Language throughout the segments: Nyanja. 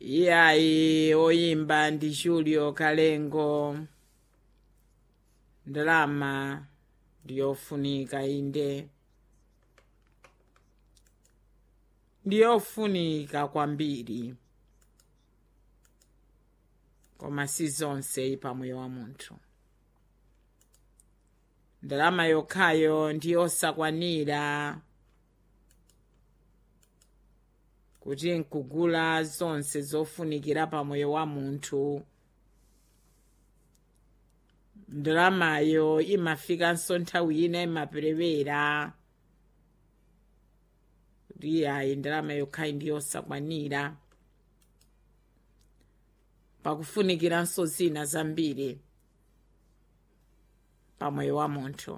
iyayi oyimba ndi julio kalengo ndalama ndiyofunika inde ndiyofunika kwambiri koma si zonse pamoyo wa munthu ndalama yokhayo ndiyosakwanira kuti nkugula zonse zofunikira pamoyo wa munthu ndalamayo imafikanso nthawi ina imaperewera kuti ayi ndalama yokhayi ndiyosakwanira pakufunikiranso zina zambiri pamoyo wa munthu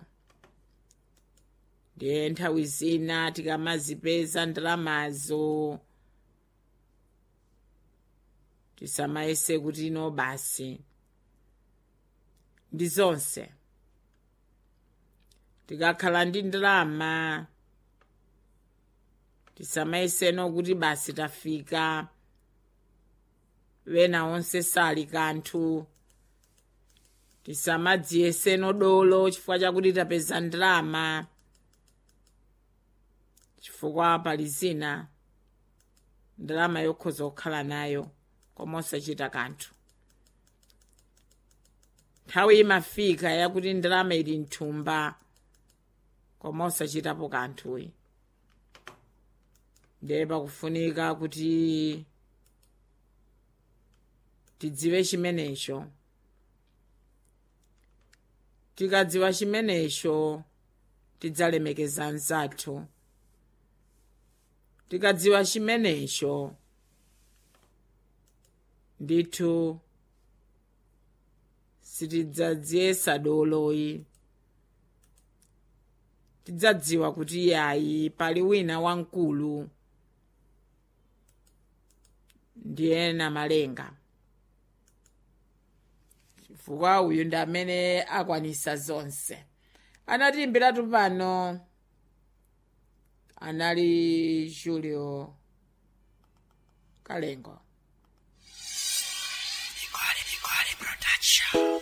ndiye nthawi zina tikamazipeza ndalamazo tisamayese kuti ino basi ndi zonse tikakhala ndi ndalama tisamayeseno kuti basi tafika wena onse sali kanthu tisamadziyeseno dolo chifukwa chakuti tapeza ndalama chifukwa pali zina ndalama yokhoza kukhala nayo koma osachita kanthu nthawi imafika yakuti ndalama ili mthumba koma osachitapo kanthuyi ndiye pakufunika kuti tidziwe chimenecho tikadziwa chimenecho tidzalemekeza anzathu tikadziwa chimenecho ndithu sitidzadziyesa doloyi tidzadziwa kuti yayi pali wina wamkulu ndiye namalenga chifukwa uyu ndi amene akwanisa zonse anatiimbiratu pano anali julio kalengo